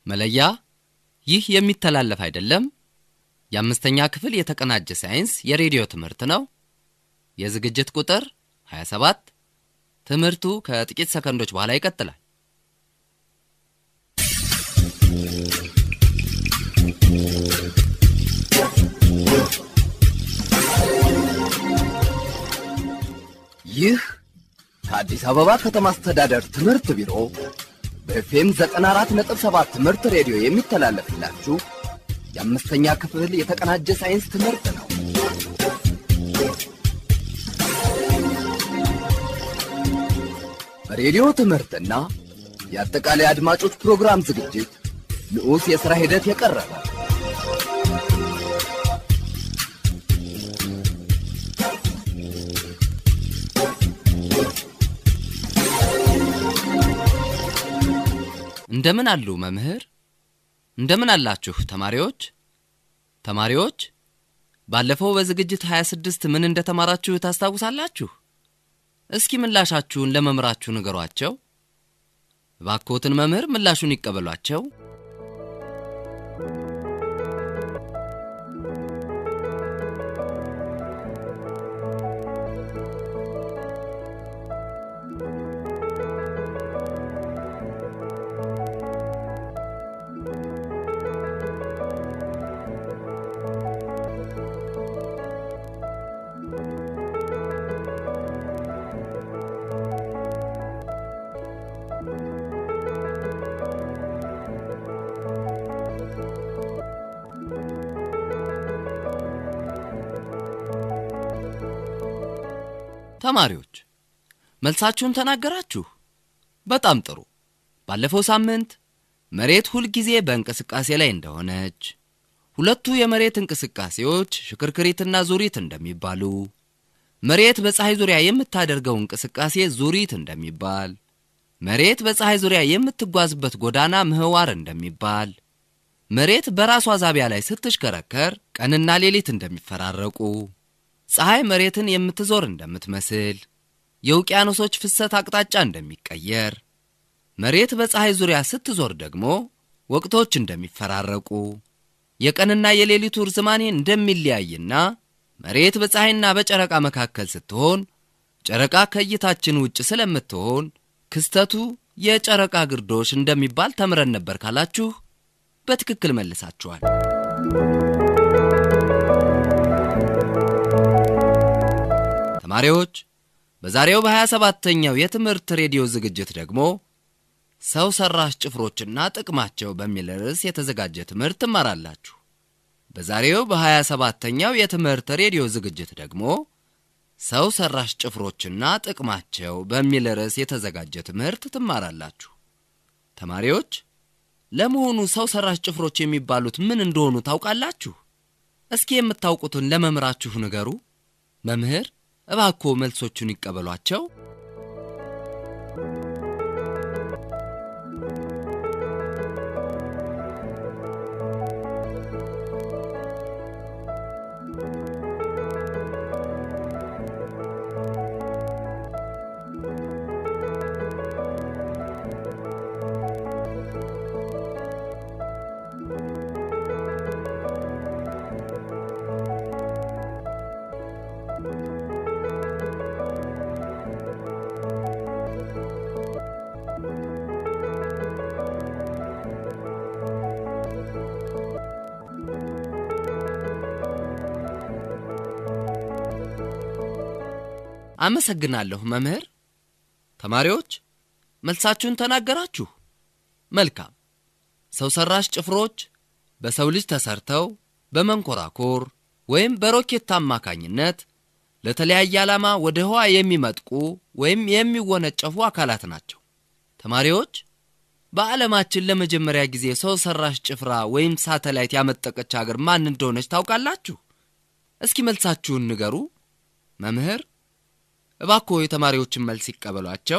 መለያ ይህ የሚተላለፍ አይደለም። የአምስተኛ ክፍል የተቀናጀ ሳይንስ የሬዲዮ ትምህርት ነው። የዝግጅት ቁጥር 27። ትምህርቱ ከጥቂት ሰከንዶች በኋላ ይቀጥላል። ይህ ከአዲስ አበባ ከተማ አስተዳደር ትምህርት ቢሮ በኤፍኤም 94.7 ትምህርት ሬዲዮ የሚተላለፍላችሁ የአምስተኛ ክፍል የተቀናጀ ሳይንስ ትምህርት ነው። በሬዲዮ ትምህርትና የአጠቃላይ አድማጮች ፕሮግራም ዝግጅት ንዑስ የሥራ ሂደት የቀረበ እንደምን አሉ መምህር? እንደምን አላችሁ ተማሪዎች? ተማሪዎች ባለፈው በዝግጅት 26 ምን እንደተማራችሁ ታስታውሳላችሁ? እስኪ ምላሻችሁን ለመምህራችሁ ንገሯቸው። እባክዎትን መምህር ምላሹን ይቀበሏቸው። ተማሪዎች መልሳችሁን ተናገራችሁ። በጣም ጥሩ። ባለፈው ሳምንት መሬት ሁልጊዜ በእንቅስቃሴ ላይ እንደሆነች፣ ሁለቱ የመሬት እንቅስቃሴዎች ሽክርክሪትና ዙሪት እንደሚባሉ፣ መሬት በፀሐይ ዙሪያ የምታደርገው እንቅስቃሴ ዙሪት እንደሚባል፣ መሬት በፀሐይ ዙሪያ የምትጓዝበት ጎዳና ምህዋር እንደሚባል፣ መሬት በራሷ ዛቢያ ላይ ስትሽከረከር ቀንና ሌሊት እንደሚፈራረቁ ፀሐይ መሬትን የምትዞር እንደምትመስል፣ የውቅያኖሶች ፍሰት አቅጣጫ እንደሚቀየር፣ መሬት በፀሐይ ዙሪያ ስትዞር ደግሞ ወቅቶች እንደሚፈራረቁ፣ የቀንና የሌሊቱ ርዝማኔ እንደሚለያይና መሬት በፀሐይና በጨረቃ መካከል ስትሆን ጨረቃ ከእይታችን ውጭ ስለምትሆን ክስተቱ የጨረቃ ግርዶሽ እንደሚባል ተምረን ነበር ካላችሁ በትክክል መልሳችኋል። ተማሪዎች በዛሬው በሀያ ሰባተኛው የትምህርት ሬዲዮ ዝግጅት ደግሞ ሰው ሰራሽ ጭፍሮችና ጥቅማቸው በሚል ርዕስ የተዘጋጀ ትምህርት ትማራላችሁ። በዛሬው በሀያ ሰባተኛው የትምህርት ሬዲዮ ዝግጅት ደግሞ ሰው ሰራሽ ጭፍሮችና ጥቅማቸው በሚል ርዕስ የተዘጋጀ ትምህርት ትማራላችሁ። ተማሪዎች ለመሆኑ ሰው ሰራሽ ጭፍሮች የሚባሉት ምን እንደሆኑ ታውቃላችሁ? እስኪ የምታውቁትን ለመምህራችሁ ንገሩ። መምህር እባክዎ መልሶቹን ይቀበሏቸው። አመሰግናለሁ መምህር። ተማሪዎች መልሳችሁን ተናገራችሁ። መልካም። ሰው ሰራሽ ጭፍሮች በሰው ልጅ ተሰርተው በመንኮራኮር ወይም በሮኬት አማካኝነት ለተለያየ ዓላማ ወደ ህዋ የሚመጥቁ ወይም የሚወነጨፉ አካላት ናቸው። ተማሪዎች በዓለማችን ለመጀመሪያ ጊዜ ሰው ሰራሽ ጭፍራ ወይም ሳተላይት ያመጠቀች አገር ማን እንደሆነች ታውቃላችሁ? እስኪ መልሳችሁን ንገሩ። መምህር እባክዎ የተማሪዎችን መልስ ይቀበሏቸው።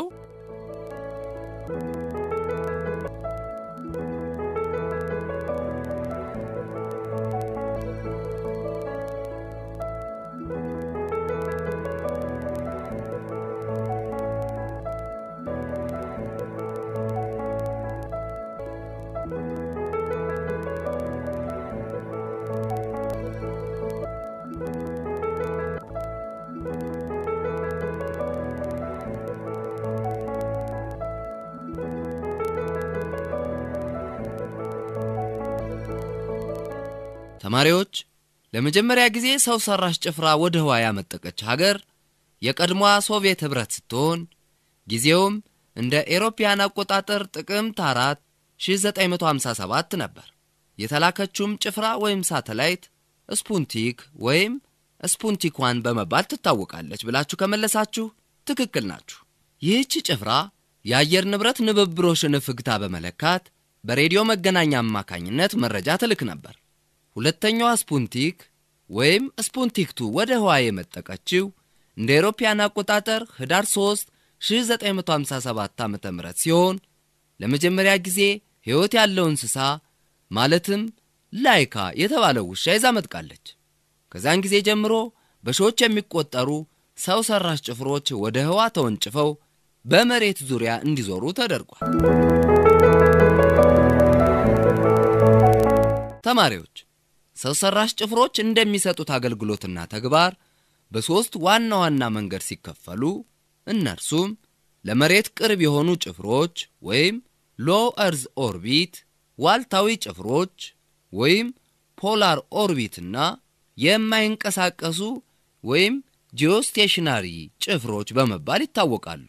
ተማሪዎች ለመጀመሪያ ጊዜ ሰው ሰራሽ ጭፍራ ወደ ህዋ ያመጠቀች ሀገር የቀድሞዋ ሶቪየት ኅብረት ስትሆን ጊዜውም እንደ ኤሮፓያን አቆጣጠር ጥቅምት 4 1957 ነበር። የተላከችውም ጭፍራ ወይም ሳተላይት ስፑንቲክ ወይም ስፑንቲክ ዋን በመባል ትታወቃለች ብላችሁ ከመለሳችሁ ትክክል ናችሁ። ይህች ጭፍራ የአየር ንብረት ንብብሮሽን ፍግታ በመለካት በሬዲዮ መገናኛ አማካኝነት መረጃ ትልክ ነበር። ሁለተኛዋ ስፑንቲክ ወይም ስፑንቲክቱ ወደ ህዋ የመጠቀችው እንደ ኤሮፓያን አቆጣጠር ህዳር 3 1957 ዓ ም ሲሆን ለመጀመሪያ ጊዜ ሕይወት ያለው እንስሳ ማለትም ላይካ የተባለው ውሻ ይዛ መጥቃለች። ከዚያን ጊዜ ጀምሮ በሺዎች የሚቆጠሩ ሰው ሰራሽ ጭፍሮች ወደ ህዋ ተወንጭፈው በመሬት ዙሪያ እንዲዞሩ ተደርጓል። ተማሪዎች ሰው ሰራሽ ጭፍሮች እንደሚሰጡት አገልግሎትና ተግባር በሦስት ዋና ዋና መንገድ ሲከፈሉ እነርሱም ለመሬት ቅርብ የሆኑ ጭፍሮች ወይም ሎ እርዝ ኦርቢት፣ ዋልታዊ ጭፍሮች ወይም ፖላር ኦርቢትና የማይንቀሳቀሱ ወይም ጂኦስቴሽናሪ ጭፍሮች በመባል ይታወቃሉ።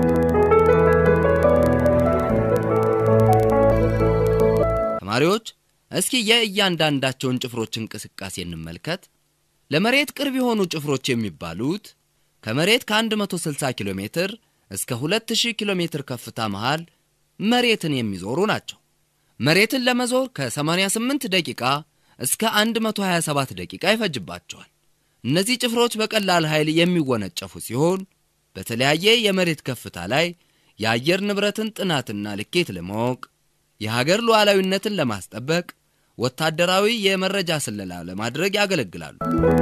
ተማሪዎች እስኪ የእያንዳንዳቸውን ጭፍሮች እንቅስቃሴ እንመልከት። ለመሬት ቅርብ የሆኑ ጭፍሮች የሚባሉት ከመሬት ከ160 ኪሎ ሜትር እስከ 2000 ኪሎ ሜትር ከፍታ መሃል መሬትን የሚዞሩ ናቸው። መሬትን ለመዞር ከ88 ደቂቃ እስከ 127 ደቂቃ ይፈጅባቸዋል። እነዚህ ጭፍሮች በቀላል ኃይል የሚወነጨፉ ሲሆን በተለያየ የመሬት ከፍታ ላይ የአየር ንብረትን ጥናትና ልኬት ለማወቅ የሀገር ሉዓላዊነትን ለማስጠበቅ ወታደራዊ የመረጃ ስለላ ለማድረግ ያገለግላሉ።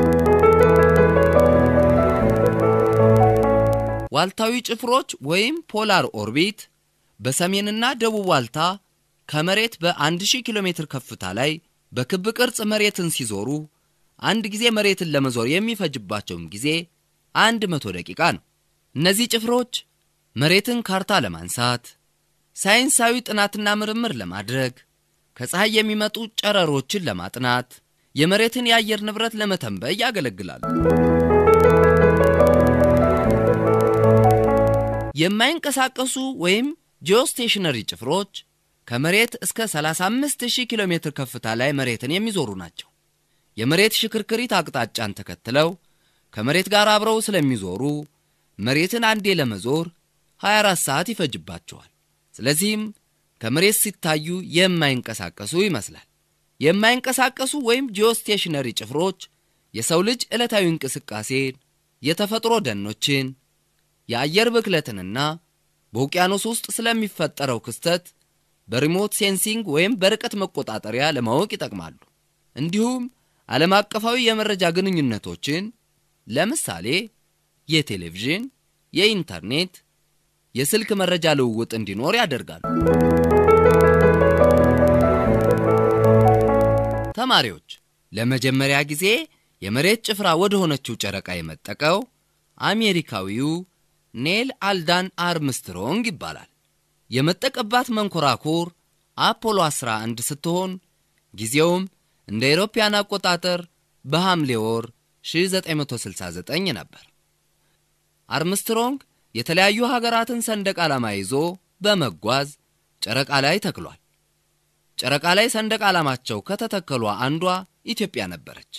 ዋልታዊ ጭፍሮች ወይም ፖላር ኦርቢት በሰሜንና ደቡብ ዋልታ ከመሬት በ1000 ኪሎ ሜትር ከፍታ ላይ በክብ ቅርጽ መሬትን ሲዞሩ አንድ ጊዜ መሬትን ለመዞር የሚፈጅባቸውም ጊዜ 100 ደቂቃ ነው። እነዚህ ጭፍሮች መሬትን ካርታ ለማንሳት፣ ሳይንሳዊ ጥናትና ምርምር ለማድረግ፣ ከፀሐይ የሚመጡ ጨረሮችን ለማጥናት፣ የመሬትን የአየር ንብረት ለመተንበይ ያገለግላሉ። የማይንቀሳቀሱ ወይም ጂኦስቴሽነሪ ጭፍሮች ከመሬት እስከ 35000 ኪሎ ሜትር ከፍታ ላይ መሬትን የሚዞሩ ናቸው። የመሬት ሽክርክሪት አቅጣጫን ተከትለው ከመሬት ጋር አብረው ስለሚዞሩ መሬትን አንዴ ለመዞር 24 ሰዓት ይፈጅባቸዋል። ስለዚህም ከመሬት ሲታዩ የማይንቀሳቀሱ ይመስላል። የማይንቀሳቀሱ ወይም ጂኦስቴሽነሪ ጭፍሮች የሰው ልጅ ዕለታዊ እንቅስቃሴን፣ የተፈጥሮ ደኖችን፣ የአየር ብክለትንና በውቅያኖስ ውስጥ ስለሚፈጠረው ክስተት በሪሞት ሴንሲንግ ወይም በርቀት መቆጣጠሪያ ለማወቅ ይጠቅማሉ። እንዲሁም ዓለም አቀፋዊ የመረጃ ግንኙነቶችን ለምሳሌ የቴሌቪዥን፣ የኢንተርኔት፣ የስልክ መረጃ ልውውጥ እንዲኖር ያደርጋሉ። ተማሪዎች ለመጀመሪያ ጊዜ የመሬት ጭፍራ ወደ ሆነችው ጨረቃ የመጠቀው አሜሪካዊው ኔል አልዳን አርምስትሮንግ ይባላል። የመጠቀባት መንኮራኩር አፖሎ 11 ስትሆን ጊዜውም እንደ አውሮፓውያን አቆጣጠር በሐምሌ ወር 1969 ነበር። አርምስትሮንግ የተለያዩ ሀገራትን ሰንደቅ ዓላማ ይዞ በመጓዝ ጨረቃ ላይ ተክሏል። ጨረቃ ላይ ሰንደቅ ዓላማቸው ከተተከሏ አንዷ ኢትዮጵያ ነበረች።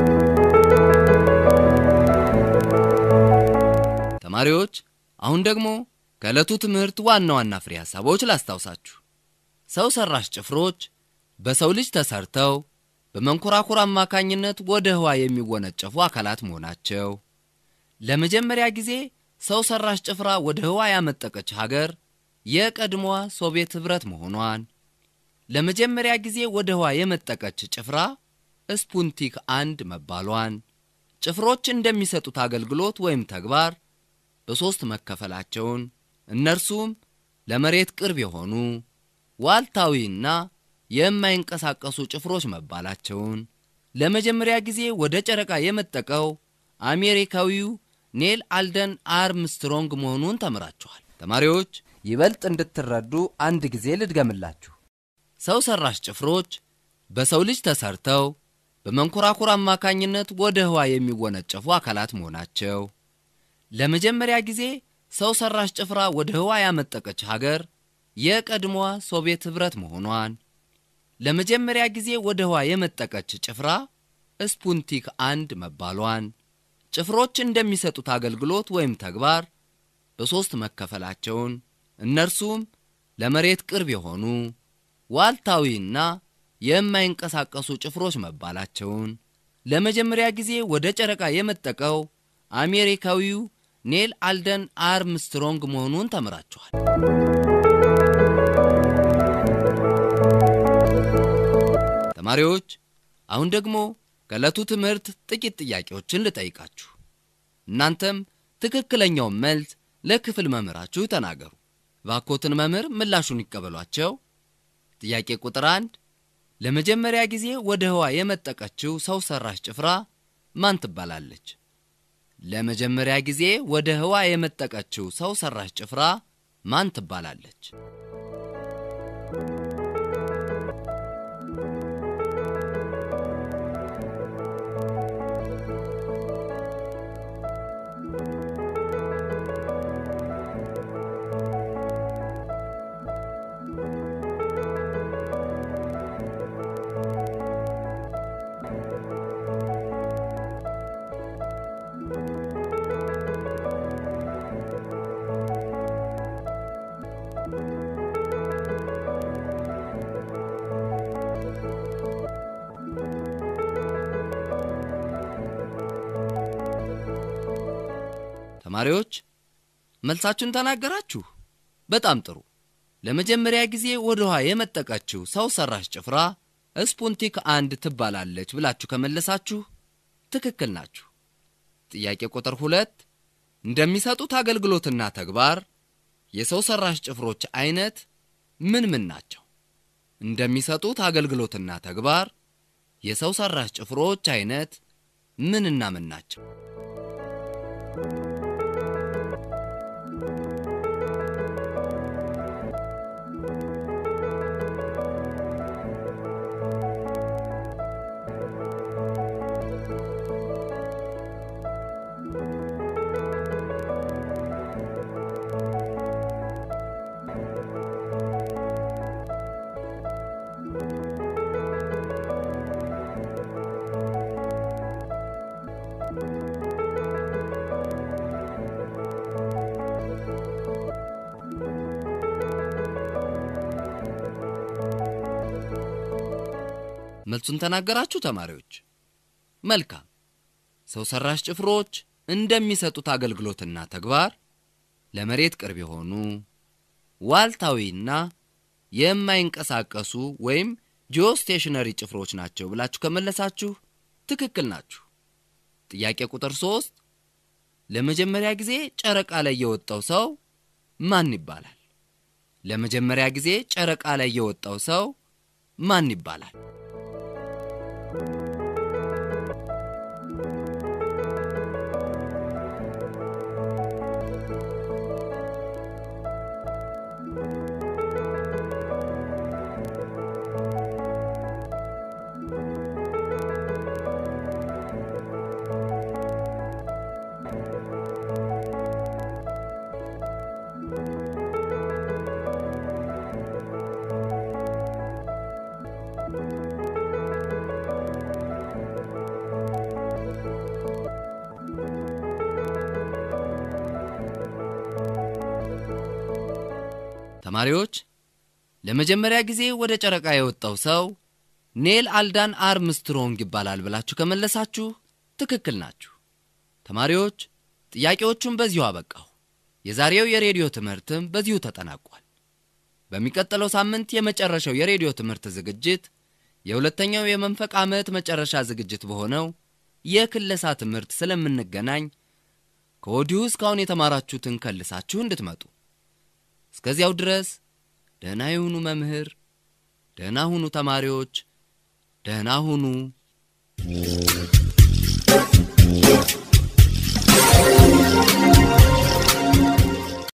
ተማሪዎች አሁን ደግሞ ከዕለቱ ትምህርት ዋና ዋና ፍሬ ሐሳቦች ላስታውሳችሁ። ሰው ሠራሽ ጭፍሮች በሰው ልጅ ተሰርተው በመንኮራኩር አማካኝነት ወደ ህዋ የሚወነጨፉ አካላት መሆናቸው፣ ለመጀመሪያ ጊዜ ሰው ሠራሽ ጭፍራ ወደ ህዋ ያመጠቀች ሀገር የቀድሞዋ ሶቪየት ኅብረት መሆኗን፣ ለመጀመሪያ ጊዜ ወደ ህዋ የመጠቀች ጭፍራ ስፑንቲክ አንድ መባሏን፣ ጭፍሮች እንደሚሰጡት አገልግሎት ወይም ተግባር በሦስት መከፈላቸውን እነርሱም ለመሬት ቅርብ የሆኑ ዋልታዊና የማይንቀሳቀሱ ጭፍሮች መባላቸውን፣ ለመጀመሪያ ጊዜ ወደ ጨረቃ የመጠቀው አሜሪካዊው ኔል አልደን አርምስትሮንግ መሆኑን ተምራችኋል። ተማሪዎች ይበልጥ እንድትረዱ አንድ ጊዜ ልድገምላችሁ። ሰው ሰራሽ ጭፍሮች በሰው ልጅ ተሰርተው በመንኮራኩር አማካኝነት ወደ ህዋ የሚወነጨፉ አካላት መሆናቸው፣ ለመጀመሪያ ጊዜ ሰው ሰራሽ ጭፍራ ወደ ህዋ ያመጠቀች ሀገር የቀድሞዋ ሶቪየት ኅብረት መሆኗን፣ ለመጀመሪያ ጊዜ ወደ ህዋ የመጠቀች ጭፍራ ስፑንቲክ አንድ መባሏን፣ ጭፍሮች እንደሚሰጡት አገልግሎት ወይም ተግባር በሦስት መከፈላቸውን እነርሱም ለመሬት ቅርብ የሆኑ ዋልታዊና የማይንቀሳቀሱ ጭፍሮች መባላቸውን ለመጀመሪያ ጊዜ ወደ ጨረቃ የመጠቀው አሜሪካዊው ኔል አልደን አርምስትሮንግ መሆኑን ተምራችኋል። ተማሪዎች አሁን ደግሞ ከዕለቱ ትምህርት ጥቂት ጥያቄዎችን ልጠይቃችሁ። እናንተም ትክክለኛውን መልስ ለክፍል መምህራችሁ ተናገሩ። ባኮትን መምህር ምላሹን ይቀበሏቸው። ጥያቄ ቁጥር አንድ ለመጀመሪያ ጊዜ ወደ ህዋ የመጠቀችው ሰው ሰራሽ ጭፍራ ማን ትባላለች? ለመጀመሪያ ጊዜ ወደ ህዋ የመጠቀችው ሰው ሰራሽ ጭፍራ ማን ትባላለች? ተማሪዎች መልሳችሁን ተናገራችሁ። በጣም ጥሩ። ለመጀመሪያ ጊዜ ወደ ውሃ የመጠቀችው ሰው ሰራሽ ጭፍራ ስፑንቲክ አንድ ትባላለች ብላችሁ ከመለሳችሁ ትክክል ናችሁ። ጥያቄ ቁጥር ሁለት እንደሚሰጡት አገልግሎትና ተግባር የሰው ሰራሽ ጭፍሮች አይነት ምን ምን ናቸው? እንደሚሰጡት አገልግሎትና ተግባር የሰው ሰራሽ ጭፍሮች አይነት ምንና ምን ናቸው? መልሱን ተናገራችሁ ተማሪዎች? መልካም። ሰው ሰራሽ ጭፍሮች እንደሚሰጡት አገልግሎትና ተግባር ለመሬት ቅርብ የሆኑ ዋልታዊና የማይንቀሳቀሱ ወይም ጂኦስቴሽነሪ ጭፍሮች ናቸው ብላችሁ ከመለሳችሁ ትክክል ናችሁ። ጥያቄ ቁጥር ሶስት ለመጀመሪያ ጊዜ ጨረቃ ላይ የወጣው ሰው ማን ይባላል? ለመጀመሪያ ጊዜ ጨረቃ ላይ የወጣው ሰው ማን ይባላል? ተማሪዎች ለመጀመሪያ ጊዜ ወደ ጨረቃ የወጣው ሰው ኔል አልዳን አርምስትሮንግ ይባላል ብላችሁ ከመለሳችሁ ትክክል ናችሁ። ተማሪዎች ጥያቄዎቹን በዚሁ አበቃሁ። የዛሬው የሬዲዮ ትምህርትም በዚሁ ተጠናቋል። በሚቀጥለው ሳምንት የመጨረሻው የሬዲዮ ትምህርት ዝግጅት የሁለተኛው የመንፈቅ ዓመት መጨረሻ ዝግጅት በሆነው የክለሳ ትምህርት ስለምንገናኝ ከወዲሁ እስካሁን የተማራችሁትን ከልሳችሁ እንድትመጡ እስከዚያው ድረስ ደህና የሆኑ መምህር ደህና ሁኑ ተማሪዎች፣ ደህና ሁኑ።